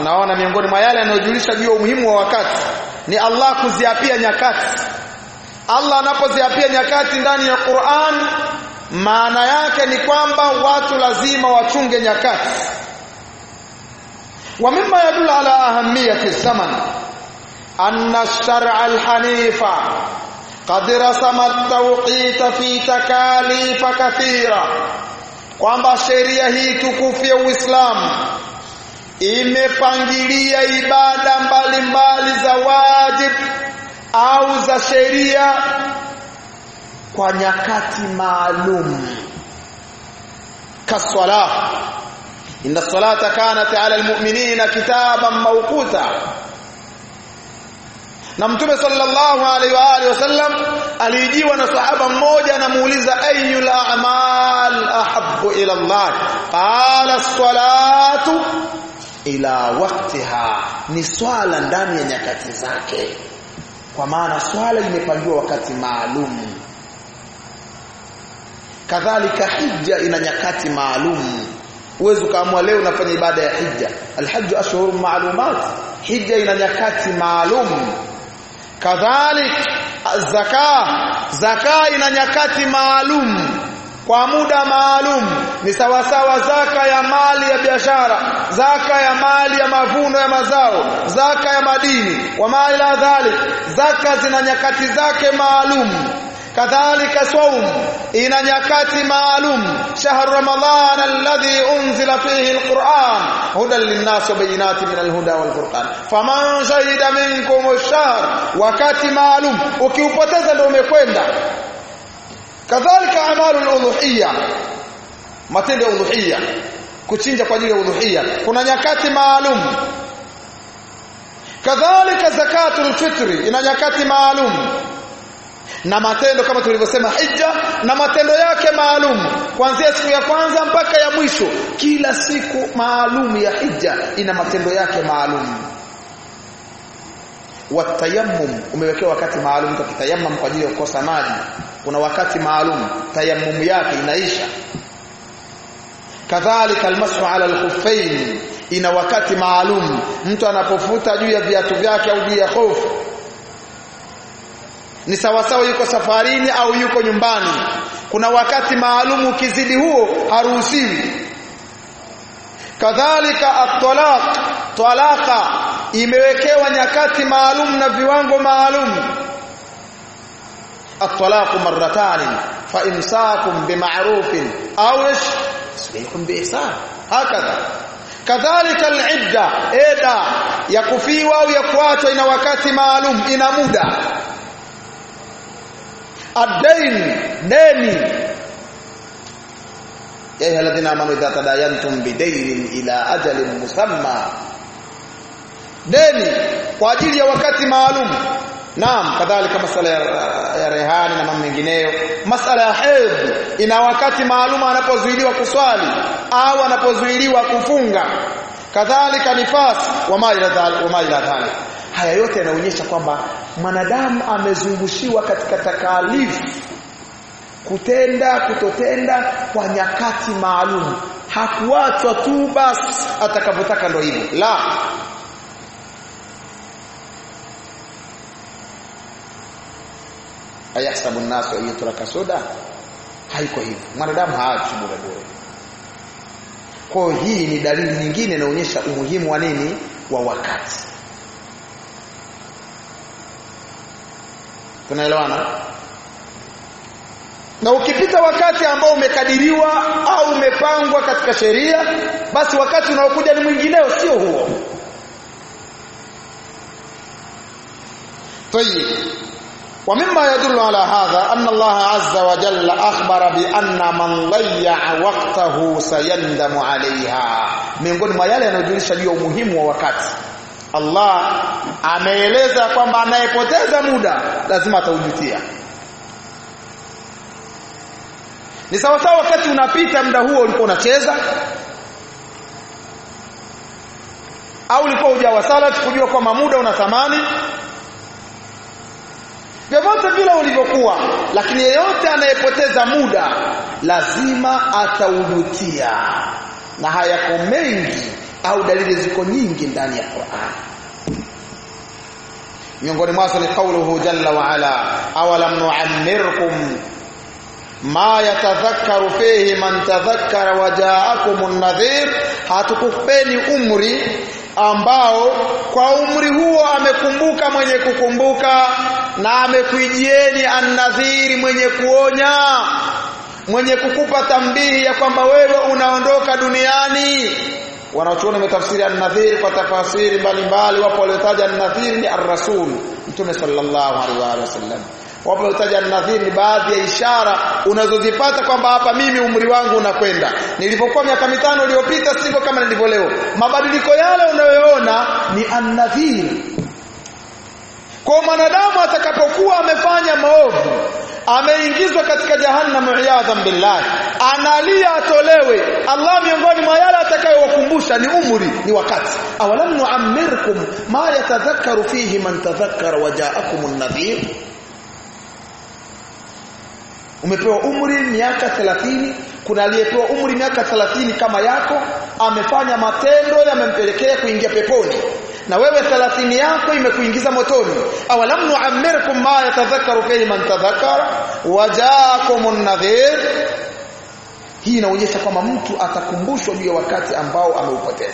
naona miongoni mwa yale yanayojulisha juu ya umuhimu wa wakati ni Allah kuziapia nyakati Allah anapoziapia nyakati ndani ya Qur'an maana yake ni kwamba watu lazima wachunge nyakati wa mimma yadullu ala ahamiyati zaman anna ash-shar'a al-hanifa qad rasama at-tawqit fi takalif kathira kwamba sheria hii tukufu ya Uislamu imepangilia ibada mbalimbali za wajib au za sheria kwa nyakati maalum kaswala inna salata kanat ala almu'minina kitaban mawquta na mtume sallallahu alaihi wa alihi wasallam alijiwa na sahaba mmoja anamuuliza ayyul a'mal ahabbu ila Allah qala as-salatu ila waqtiha ni swala ndani ya nyakati zake kwa maana swala imepangiwa wakati maalum kadhalika hija ina nyakati maalum uwezo kaamua leo unafanya ibada ya hija alhajju ashhurun ma'lumat hija ina nyakati maalum kadhalik zaka zaka ina nyakati maalum kwa muda maalum ni sawasawa zaka ya mali ya biashara zaka ya mali ya mavuno ya mazao zaka ya madini wa mali la dhalik zaka zina nyakati zake maalum kadhalika saum ina nyakati maalum shahr ramadan alladhi unzila fihi alquran hudan linnas wa bayinatin min alhuda walfurqan faman shahida minkum ash-shahr wakati maalum ukiupoteza ndio umekwenda kadhalika amalul udhuhiyya matendo ya udhuhiyya kuchinja kwa ajili ya udhuhiyya kuna nyakati maalum kadhalika zakatul fitri ina nyakati maalum na matendo kama tulivyosema hija na matendo yake maalum kuanzia siku ya kwanza mpaka ya mwisho kila siku maalum ya hija ina matendo yake maalum watayammum umewekewa wakati maalum tukitayammum kwa ajili ya kukosa maji kuna wakati maalum tayammum yake inaisha kadhalika almasu ala alkhuffain ina wakati maalum mtu anapofuta juu ya viatu vyake au juu ya hofu ni sawasawa yuko safarini au yuko nyumbani kuna wakati maalum ukizidi huo haruhusiwi kadhalika at-talaq talaqa imewekewa nyakati maalum na viwango maalum at-talaq marratan fa imsakum bima'rufin aw tasbihun biihsan hakadha kadhalika al-idda eda ya kufiwa au ya kuachwa ina wakati maalum ina muda ad-dain deni ya ayyuha alladhina amanu idha tadayantum bidaynin ila ajalin musamma deni kwa ajili ya wakati maalum naam kadhalika masala ya, ya rehani na mambo mengineyo masala ya hedhi ina wakati maalum anapozuiliwa kuswali au anapozuiliwa kufunga kadhalika nifas wa ma ila dhalik wa ma ila dhalik haya yote yanaonyesha kwamba mwanadamu amezungushiwa katika takalifu kutenda kutotenda kwa nyakati maalum hakuachwa tu basi atakapotaka ndo hivyo la ayahsabu an-nasu ayyutraka suda haiko hivyo mwanadamu haachi bure bure kwa hii ni dalili nyingine inaonyesha umuhimu wa nini wa wakati tunaelewana na ukipita wakati ambao umekadiriwa au umepangwa katika sheria basi wakati unaokuja ni mwingineo sio huo طيب ومما يدل على هذا أن الله عز وجل أخبر بأن من ضيع وقته سيندم عليها miongoni mwa yale yanayojulisha juu ya umuhimu wa wakati Allah ameeleza kwamba anayepoteza muda lazima ataujutia ni sawa sawa wakati unapita muda huo ulikuwa unacheza au ulikuwa hujawasala kujua kwamba muda una thamani vyovyote vile ulivyokuwa lakini yeyote anayepoteza muda lazima ataujutia na hayako mengi au dalili ziko nyingi ndani ya Qur'an miongoni mwazo ni kauluhu jalla wa ala awalam nu'ammirkum ma yatadhakkaru fihi man tadhakkara wa ja'akumun nadhir hatukupeni umri ambao kwa umri huo amekumbuka mwenye kukumbuka na amekuijieni annadhiri mwenye kuonya mwenye kukupa tambihi ya kwamba wewe unaondoka duniani wanaochuoni umetafsiri an-nadhir kwa tafasiri mbalimbali wapo waliotaja an-nadhir ni ar-rasul mtume sallallahu alaihi wasallam wapo waliotaja an-nadhir ni baadhi ya ishara unazozipata kwamba hapa mimi umri wangu unakwenda nilipokuwa miaka mitano iliyopita siko kama nilivyo leo mabadiliko yale unayoona ni an-nadhir kwa mwanadamu atakapokuwa amefanya maovu ameingizwa katika jahannam iyadhan billah analia atolewe Allah miongoni mwa yale atakayowakumbusha ni umri ni wakati awalam nu'ammirkum ma yatadhakkaru fihi man tadhakkara wa ja'akum an-nadhir umepewa umri miaka 30 kuna aliyepewa umri miaka 30 kama yako amefanya matendo yamempelekea kuingia peponi na wewe 30 yako imekuingiza motoni awalam nu'ammirkum ma yatadhakkaru fihi man tadhakkara wajaakumun nadhir hii inaonyesha kwamba mtu atakumbushwa juu ya wakati ambao ameupoteza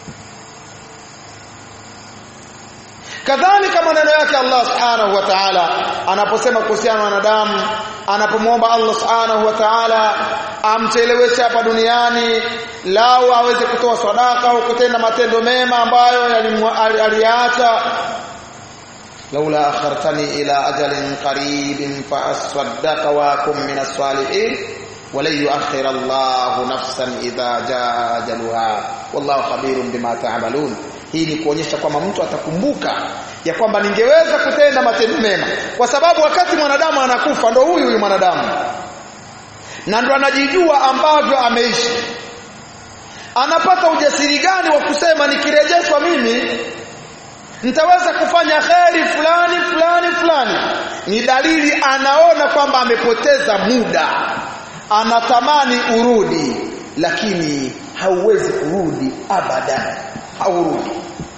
kadhalika maneno yake Allah subhanahu wa ta'ala anaposema kuhusiana na wanadamu anapomwomba Allah subhanahu wa ta'ala amcheleweshe hapa duniani lao aweze kutoa sadaka au kutenda matendo mema ambayo aliacha laula akhartani ila ajalin qaribin fa asaddaqa wa akum min as-salihin ولن يؤخر الله نفسا اذا جاء اجلها والله خبير بما تعملون hii ni kuonyesha kwamba mtu atakumbuka ya kwamba ningeweza kutenda matendo mema kwa sababu wakati mwanadamu anakufa ndo huyu huyu mwanadamu na ndo anajijua ambavyo ameishi anapata ujasiri gani wa kusema nikirejeshwa mimi nitaweza kufanya kheri fulani fulani fulani ni dalili anaona kwamba amepoteza muda anatamani urudi lakini hauwezi kurudi abadan haurudi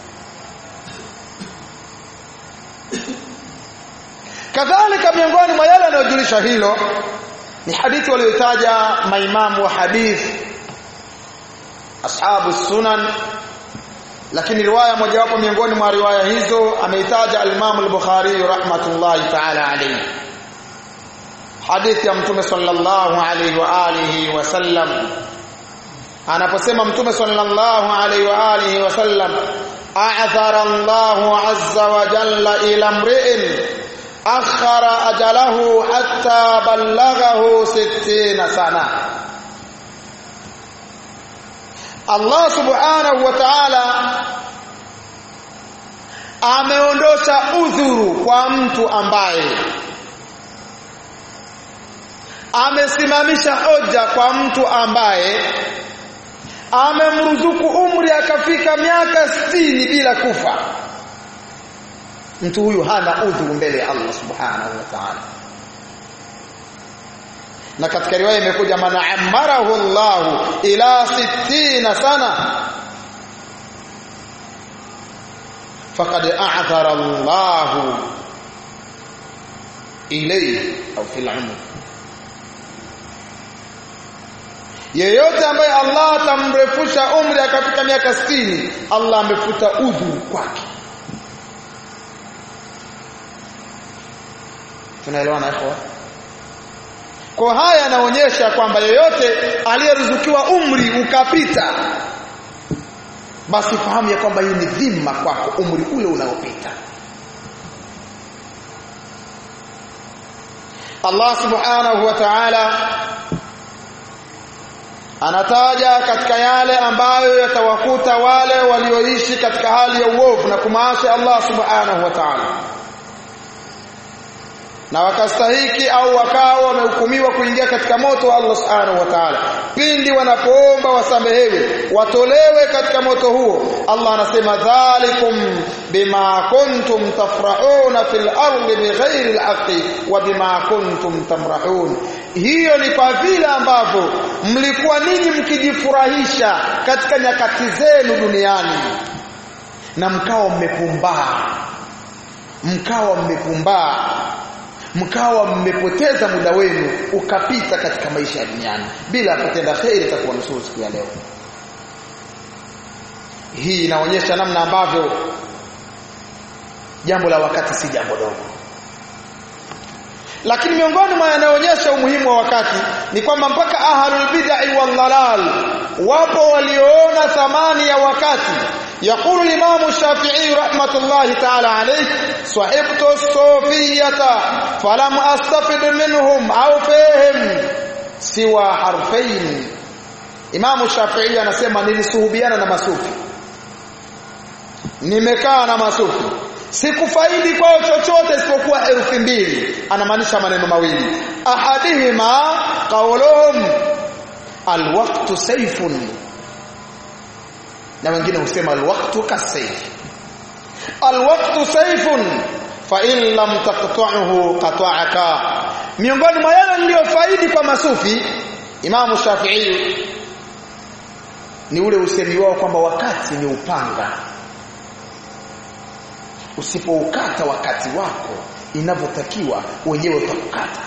kadhalika miongoni mwa yale yanayojulisha hilo ni hadithi waliotaja maimamu wa hadithi ashabu sunan lakini riwaya mojawapo miongoni mwa riwaya hizo ameitaja al-Imam al-Bukhari rahmatullahi ta'ala alayhi hadithi ya mtume sallallahu alayhi wa alihi wasallam anaposema mtume sallallahu alayhi wa alihi wasallam a'thara Allahu azza wa jalla ila mri'in akhara ajalahu hatta ballaghahu 60 sana Allah subhanahu wa ta'ala ameondosha udhuru kwa mtu ambaye amesimamisha hoja kwa mtu ambaye amemruzuku umri akafika miaka sitini bila kufa mtu huyu hana udhuru mbele ya Allah subhanahu wa ta'ala na katika riwaya imekuja man amarahu Allah ila 60 sana faqad a'thara Allah ilayhi au fil umr yeyote ambaye Allah atamrefusha umri akafika miaka 60 Allah amefuta udhuru kwake tunaelewana ikhwa kwa haya yanaonyesha kwamba yeyote aliyeruzukiwa umri ukapita basi fahamu ya kwamba hii ni dhima kwako umri ule unaopita Allah subhanahu wa ta'ala anataja katika yale ambayo yatawakuta wale walioishi katika hali ya uovu na kumaasi Allah subhanahu wa ta'ala na wakastahiki au wakawa wamehukumiwa kuingia katika moto wa Allah subhanahu wa ta'ala pindi wanapoomba wasamehewe watolewe katika moto huo Allah anasema dhalikum bima kuntum tafrahuna fil ardi bighairi alhaqi wa bima kuntum tamrahun hiyo ni kwa vile ambavyo mlikuwa ninyi mkijifurahisha katika nyakati zenu duniani na mkawa mmepumbaa mkawa mmepumbaa mkawa mmepoteza muda wenu ukapita katika maisha ya duniani bila kutenda kheri itakuwa nusuru siku ya leo hii inaonyesha namna ambavyo jambo la wakati si jambo dogo lakini miongoni mwa yanayoonyesha umuhimu wa wakati ni kwamba mpaka ahlul bid'ah wal dalal wapo walioona thamani ya wakati يقول الإمام الشافعي رحمة الله تعالى عليه صحبت الصوفية فلم أستفد منهم أو فيهم سوى حرفين Imam Shafi'i anasema nilisuhubiana na masufi nimekaa na masufi sikufaidi kwao chochote isipokuwa herufi mbili anamaanisha maneno mawili ahadihima qawluhum alwaqtu sayfun na wengine husema alwaqtu kasayf alwaqtu sayfun fa in lam taqta'uhu qata'aka miongoni mwa yale niliyofaidi kwa masufi Imamu Shafi'i ni ule usemi wao kwamba wakati ni upanga usipoukata wakati wako inavyotakiwa wenyewe utakukata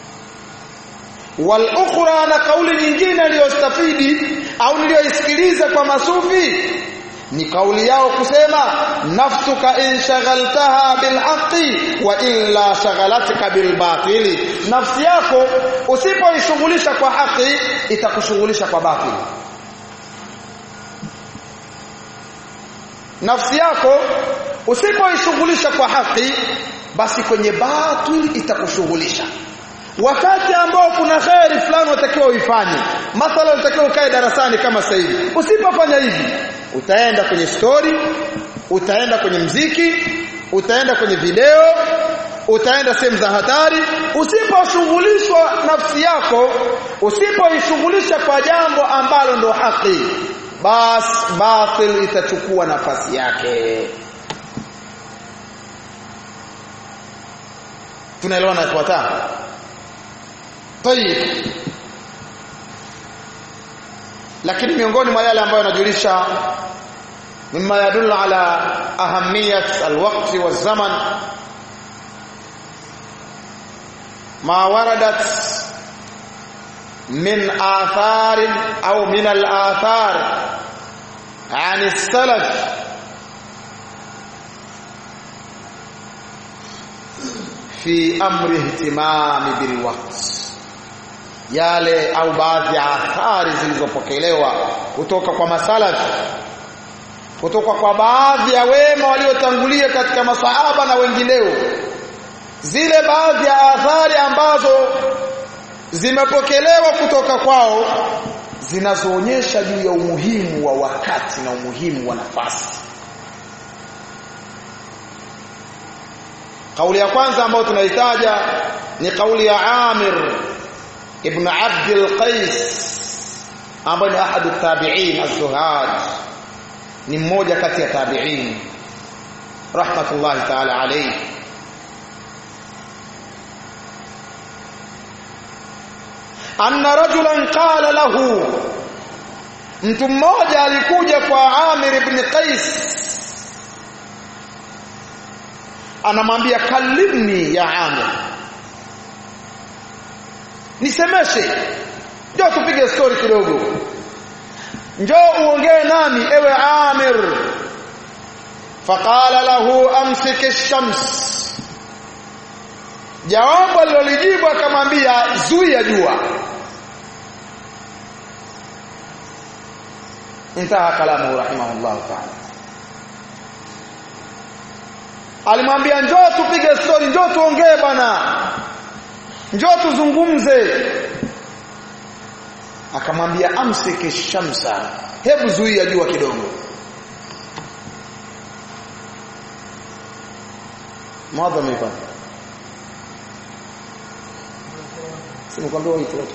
wal ukhra na kauli nyingine aliyostafidi au niliyoisikiliza kwa masufi ni kauli yao kusema nafsuka in shaghaltaha bilhaqi wa illa shaghalatka bilbatili nafsi yako usipoishughulisha kwa haki itakushughulisha kwa batili nafsi yako usipoishughulisha kwa haki basi kwenye batili itakushughulisha wakati ambao kuna khairi fulani unatakiwa uifanye mathala unatakiwa ukae darasani kama sasa hivi usipofanya hivi utaenda kwenye story utaenda kwenye mziki utaenda kwenye video utaenda sehemu za hatari usiposhughulishwa nafsi yako usipoishughulisha kwa jambo ambalo ndo haki bas batil itachukua nafasi yake tunaelewana ifuatayo طيب lakini miongoni mwa yale ambayo yanajulisha mimma yadullu ala ahamiyat alwaqt wazaman ma waradat min athar au min al-athar عن السلف في امر اهتمام بالوقت yale au baadhi ya athari zilizopokelewa kutoka kwa masalafi kutoka kwa baadhi ya wema waliotangulia katika masahaba na wengineo zile baadhi ya athari ambazo zimepokelewa kutoka kwao zinazoonyesha juu ya umuhimu wa wakati na umuhimu wa nafasi kauli ya kwanza ambayo tunaitaja ni kauli ya Amir ibn Abd al-Qais ambaye ni ahadu tabi'in az-zuhad ni mmoja kati ya tabi'in rahmatullahi ta'ala alayhi anna rajulan qala lahu mtu mmoja alikuja kwa Amir ibn Qais anamwambia kalimni ya Amir nisemeshe njoo tupige story kidogo njoo uongee nami ewe Amir faqala lahu amsik ash-shams jawabu alilolijibu akamwambia zuia jua intaha kalamu rahimahullah ta'ala alimwambia njoo tupige story njoo tuongee bana njoo tuzungumze akamwambia amsike shamsa hebu zuia jua kidogo mwadha mipaka Nimekwambia waite watu.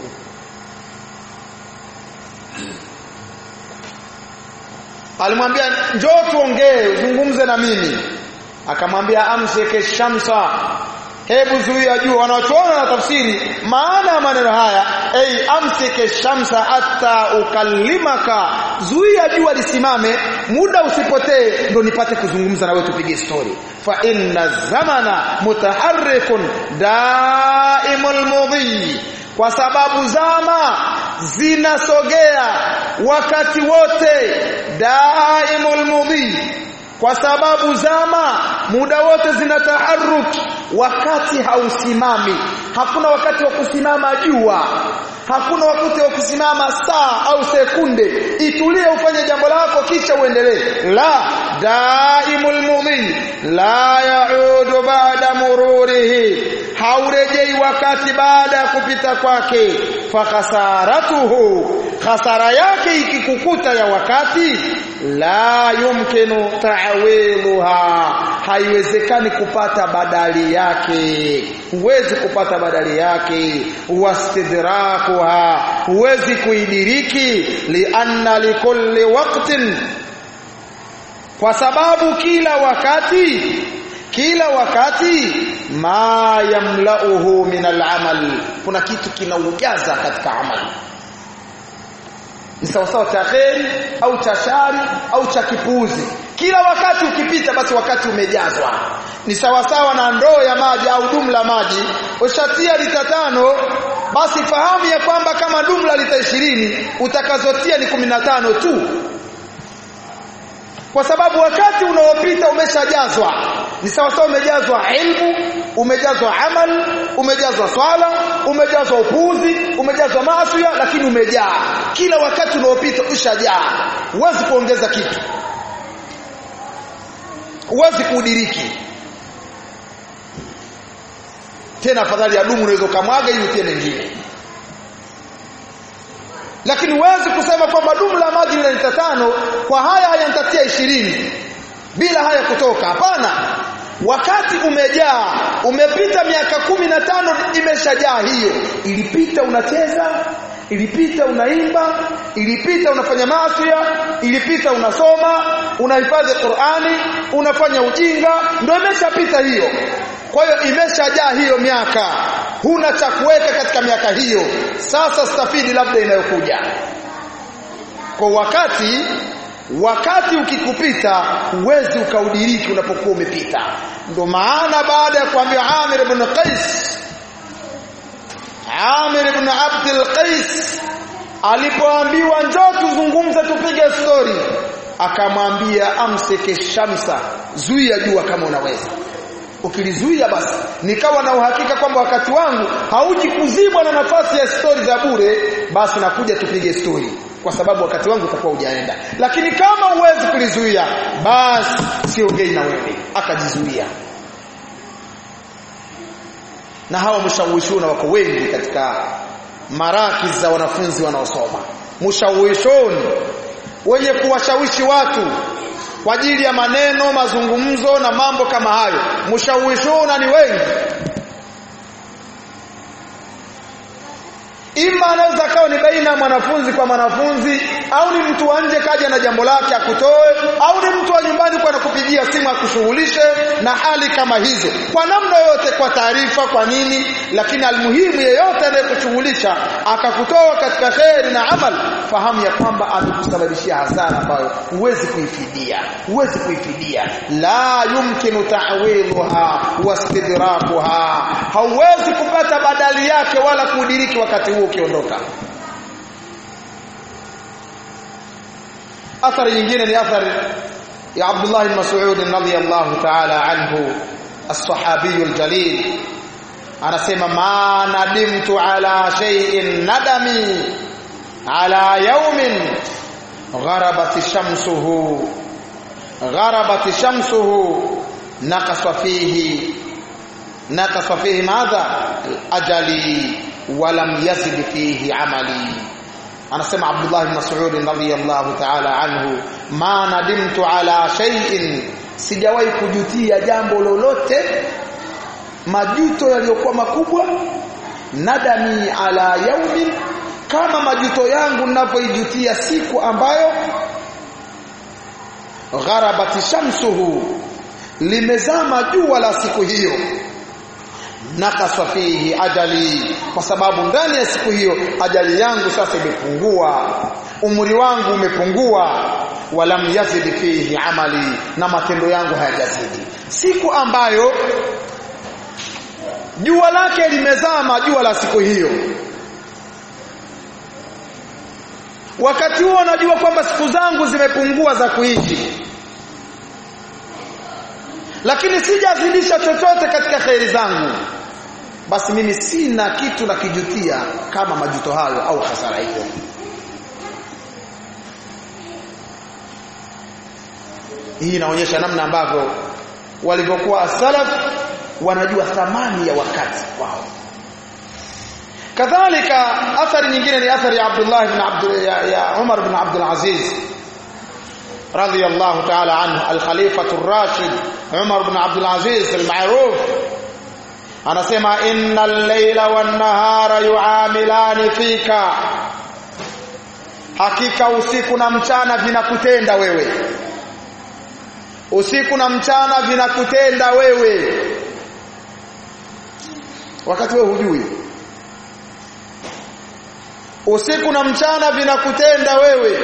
Alimwambia njoo tuongee, uzungumze na mimi. Akamwambia amsike shamsa. Hebu zuia jua wanaochuona na tafsiri maana ya maneno haya ei amsike shamsa hata ukalimaka zuia jua lisimame muda usipotee ndo nipate kuzungumza na wewe tupige story fa inna zamana mutaharrikun daimul mudhi kwa sababu zama zinasogea wakati wote daimul mudhi kwa sababu zama muda wote zina taharuki wakati hausimami hakuna wakati wa kusimama jua hakuna wakati wa kusimama saa au sekunde itulie ufanye jambo lako kisha uendelee la daimul mumin la yaudu ba'da mururihi haurejei wakati baada ya kupita kwake fa khasaratuhu khasara yake ikikukuta ya wakati la yumkinu ta'wiluha haiwezekani kupata badali yake huwezi kupata badali yake wastidrakuha huwezi kuidiriki lianna likulli waqtin kwa sababu kila wakati kila wakati ma yamlauhu min al'amal kuna kitu kinaujaza katika amali ni sawasawa cha kheri au cha shari au cha kipuuzi kila wakati ukipita basi wakati umejazwa ni sawasawa na ndoo ya maji au dumu la maji ushatia lita tano basi fahamu ya kwamba kama dumu la lita ishirini utakazotia ni kumi na tano tu kwa sababu wakati unaopita umeshajazwa ni sawasawa umejazwa ilmu umejazwa amal umejazwa swala umejazwa upuuzi umejazwa maasi lakini umejaa kila wakati unaopita ushajaa huwezi kuongeza kitu huwezi kuudiriki tena afadhali ya dumu unaweza kumwaga ili utie mengine lakini huwezi kusema kwamba dumu la maji lina lita tano kwa haya haya nitatia ishirini bila haya kutoka hapana wakati umejaa umepita miaka kumi na tano imeshajaa hiyo ilipita unacheza ilipita unaimba ilipita unafanya maasiya ilipita unasoma unahifadhi Qur'ani unafanya ujinga ndio imeshapita hiyo kwa hiyo imeshajaa hiyo miaka huna cha kuweka katika miaka hiyo sasa stafidi labda inayokuja kwa wakati wakati ukikupita huwezi ukaudiriki unapokuwa umepita ndio maana baada ya kuambia Amir ibn Qais Amir ibn Abd al-Qais alipoambiwa njoo tuzungumze tupige story akamwambia amsike shamsa zuia jua kama unaweza ukilizuia basi nikawa na uhakika kwamba wakati wangu hauji kuzibwa na nafasi ya stori za bure basi nakuja tupige stori kwa sababu wakati wangu utakuwa hujaenda lakini kama huwezi kulizuia basi siongei na wewe akajizuia na hawa mshawishuna wako wengi katika maraki za wanafunzi wanaosoma mshawishoni wenye kuwashawishi watu kwa ajili ya maneno mazungumzo na mambo kama hayo mshawishuna ni wengi ima anaweza kawa ni baina ya mwanafunzi kwa mwanafunzi au ni mtu wa nje kaja na jambo lake akutoe au ni mtu wa nyumbani kwa nakupigia simu akushughulishe na hali kama hizo kwa namna yote kwa taarifa kwa nini lakini almuhimu yeyote anayekushughulisha akakutoa katika kheri na amal fahamu ya kwamba amekusababishia hasara ambayo huwezi kuifidia huwezi kuifidia la yumkinu ta'wiluha wastidrakuha hauwezi kupata badali yake wala kudiriki wakati huo ukiondoka athari nyingine ni athari ya Abdullah bin Mas'ud radhiyallahu ta'ala anhu as-sahabi al-jalil anasema ma nadimtu ala shay'in nadami ala yawmin gharabat shamsuhu gharabat shamsuhu naqasa fihi naqasa fihi madha ajali walam yazid fihi amali anasema Abdullah bin Mas'ud radhiyallahu ta'ala anhu ma nadimtu ala shay'in sijawahi kujutia jambo lolote majuto yaliyokuwa makubwa nadami ala yaumin kama majuto yangu ninapoijutia siku ambayo gharabati shamsuhu limezama jua la siku hiyo nakasa fihi ajali kwa sababu ndani ya siku hiyo ajali yangu sasa imepungua umri wangu umepungua walam yazid fihi amali na matendo yangu hayajazidi siku ambayo jua lake limezama jua la siku hiyo wakati huo najua kwamba siku zangu zimepungua za kuishi lakini sijazidisha chochote katika khairi zangu basi mimi sina kitu na kijutia kama majuto hayo au hasara hiyo hii inaonyesha namna ambavyo walivyokuwa salaf wanajua thamani ya wakati wao kadhalika athari nyingine ni athari ya Abdullah ibn Abdul ya, ya Umar ibn Abdul Aziz radiyallahu ta'ala anhu al-Khalifa ar-Rashid Umar ibn Abdul Aziz al-ma'ruf anasema innal layla wan nahara yu'amilani fika hakika usiku na mchana vinakutenda wewe usiku na mchana vinakutenda wewe wakati wewe hujui usiku na mchana vinakutenda wewe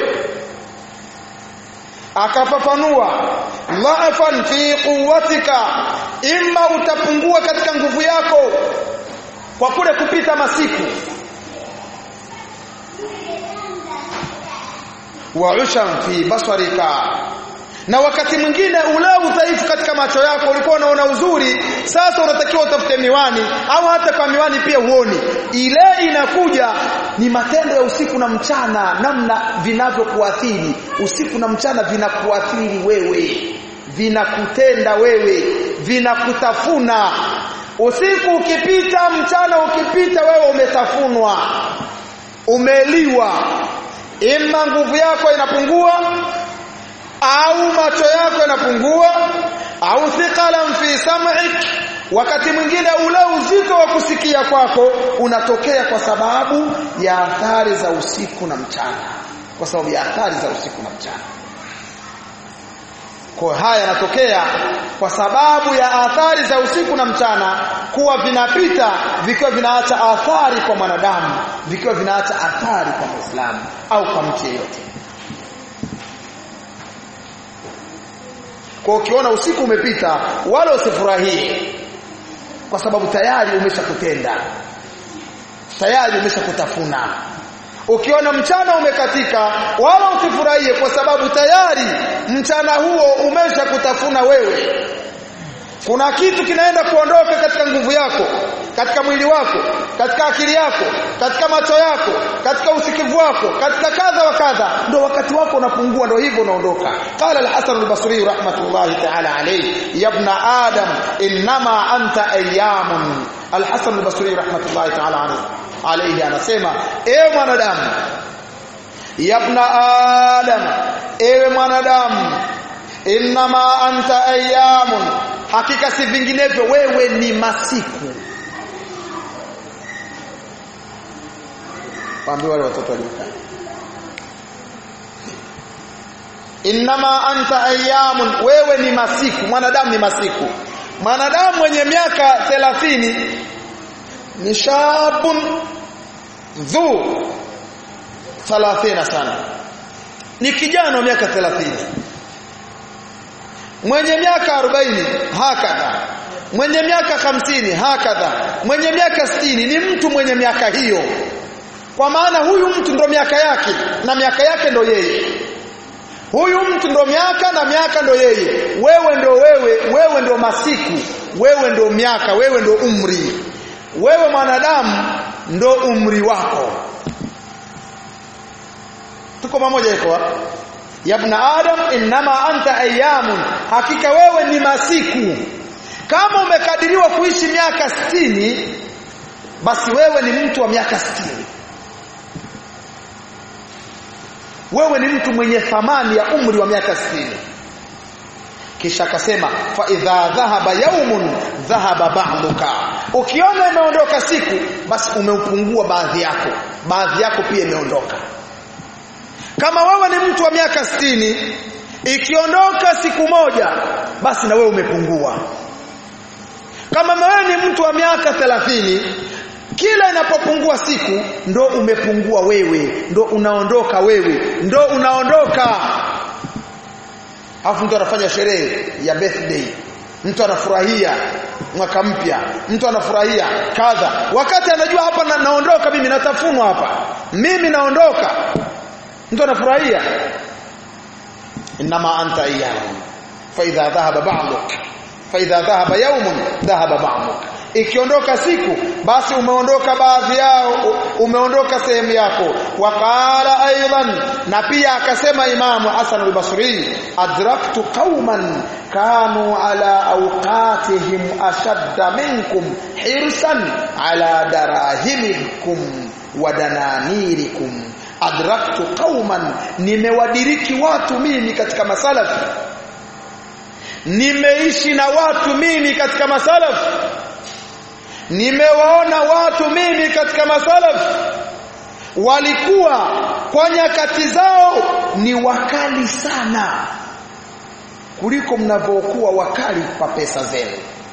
akafafanua dha'fan fi quwwatika imma utapungua katika nguvu yako kwa kule kupita masiku wa ushan fi basarika na wakati mwingine ule udhaifu katika macho yako ulikuwa unaona uzuri sasa unatakiwa utafute miwani au hata kwa miwani pia huoni ile inakuja ni matendo ya usiku na mchana namna vinavyokuathiri usiku na mchana vinakuathiri wewe vinakutenda wewe vinakutafuna usiku ukipita mchana ukipita wewe umetafunwa umeliwa ima nguvu yako inapungua au macho yako yanapungua au thiqalan fi sam'ik wakati mwingine ule uzito wa kusikia kwako unatokea kwa sababu ya athari za usiku na mchana kwa sababu ya athari za usiku na mchana kwa haya yanatokea kwa sababu ya athari za usiku na mchana kuwa vinapita vikiwa vinaacha athari kwa mwanadamu vikiwa vinaacha athari kwa Muislamu au kwa mtu yeyote kwa ukiona usiku umepita wala usifurahie kwa sababu tayari umeshakutenda tayari umeshakutafuna ukiona mchana umekatika wala usifurahie kwa sababu tayari mchana huo umeshakutafuna wewe kuna kitu kinaenda kuondoka katika nguvu yako katika mwili wako katika akili yako katika macho yako katika usikivu wako katika kadha wa kadha ndio wakati wako unapungua ndio hivyo unaondoka qala al-hasan al-basri rahmatullahi ta'ala alayhi ya ibn adam inma anta ayyamun al-hasan al-basri rahmatullahi ta'ala alayhi anasema ewe mwanadamu ya ibn adam ewe mwanadamu inma anta ayyamun hakika si vinginevyo wewe ni masiku waambie wale watoto waliokaa Innama anta ayyamun wewe ni masiku mwanadamu ni masiku mwanadamu mwenye miaka 30 ni shabun dhu 30 sana ni kijana wa miaka 30 mwenye miaka 40 hakadha mwenye miaka 50 hakadha mwenye miaka 60 ni mtu mwenye miaka hiyo kwa maana huyu mtu ndo miaka yake na miaka yake ndo yeye huyu mtu ndo miaka na miaka ndo yeye wewe ndo wewe wewe ndo masiku wewe ndo miaka wewe ndo umri wewe mwanadamu ndo umri wako tuko pamoja iko ya ibn adam inma anta ayyamun hakika wewe ni masiku kama umekadiriwa kuishi miaka sitini basi wewe ni mtu wa miaka sitini wewe ni mtu mwenye thamani ya umri wa miaka 60 kisha akasema fa idha dhahaba yaumun dhahaba ba'duka ukiona imeondoka siku basi umeupungua baadhi yako baadhi yako pia imeondoka kama wewe ni mtu wa miaka sitini ikiondoka siku moja basi na wewe umepungua kama wewe ni mtu wa miaka thelathini kila inapopungua siku ndo umepungua wewe ndo unaondoka wewe ndo unaondoka alafu mtu anafanya sherehe ya birthday mtu anafurahia mwaka mpya mtu anafurahia kadha wakati anajua hapa na, naondoka mimi natafunwa hapa mimi naondoka mtu anafurahia inma anta ayyam fa idha dhahaba ba'duk fa idha dhahaba yawmun dhahaba ba'duk ikiondoka siku basi umeondoka baadhi yao umeondoka sehemu yako waqala aidan na pia akasema imamu Hasan al-Basri adraktu qauman kanu ala awqatihim ashadda minkum hirsan ala darahimikum wa dananirikum adraktu qauman nimewadiriki watu mimi katika masalafi nimeishi na watu mimi katika masalafi nimewaona watu mimi katika masalaf walikuwa kwa nyakati zao ni wakali sana kuliko mnavyokuwa wakali kwa pesa zenu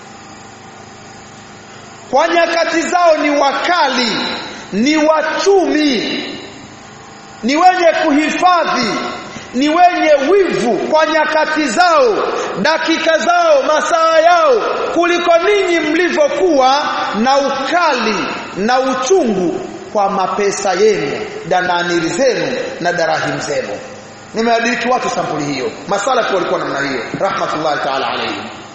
kwa nyakati zao ni wakali ni wachumi ni wenye kuhifadhi ni wenye wivu kwa nyakati zao dakika zao masaa yao kuliko ninyi mlivyokuwa na ukali na uchungu kwa mapesa yenu dananiri zenu na darahim zenu nimeadiriki watu sampuli hiyo masalafu walikuwa namna hiyo rahmatullahi ta'ala alayhi